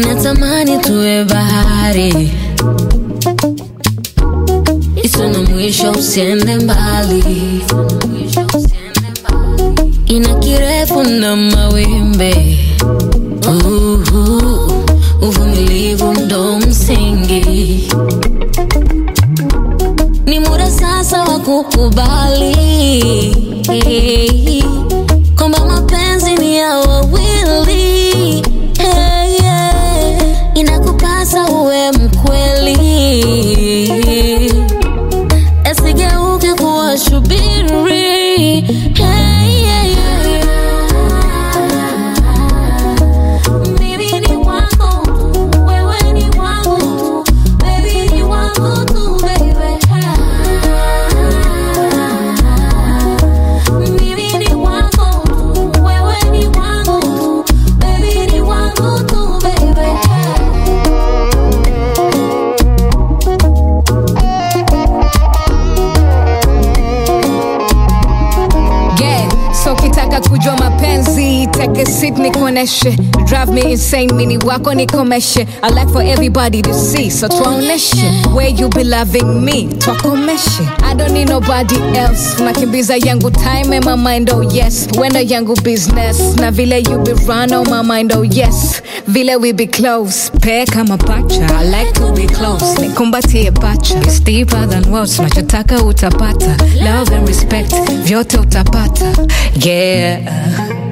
natamani tuwe bahari isiyo na mwisho, usiende mbali, ina kirefu na mawimbi. Uhu, uvumilivu ndo msingi, ni muda sasa wa kukubali kwamba mapenzi ni ya wawili. Hey, yeah. Inakupasa uwe mkweli, asigeuke kuwa shubiri. Hey, yeah, yeah, yeah. Mimi ni wako tu, wewe ni wangu tu, baby ni wangu tu, baby. Mimi ni wako tu, wewe ni wangu tu, baby ni wangu tu, baby. Yeah, so kitaka kujua mapenzi take a seat nikuoneshe drive me insane mini wako nikomeshe I like for everybody to see so tuwaoneshe where you be loving me twakomeshe I don't need nobody else nakimbiza yangu time and my mind oh yes wenda yangu business na vile you be run on my mind oh yes vile we be close pair kama pacha I like to be close nikumbatie pacha It's deeper than words nachotaka utapata love and respect vyote utapata yeah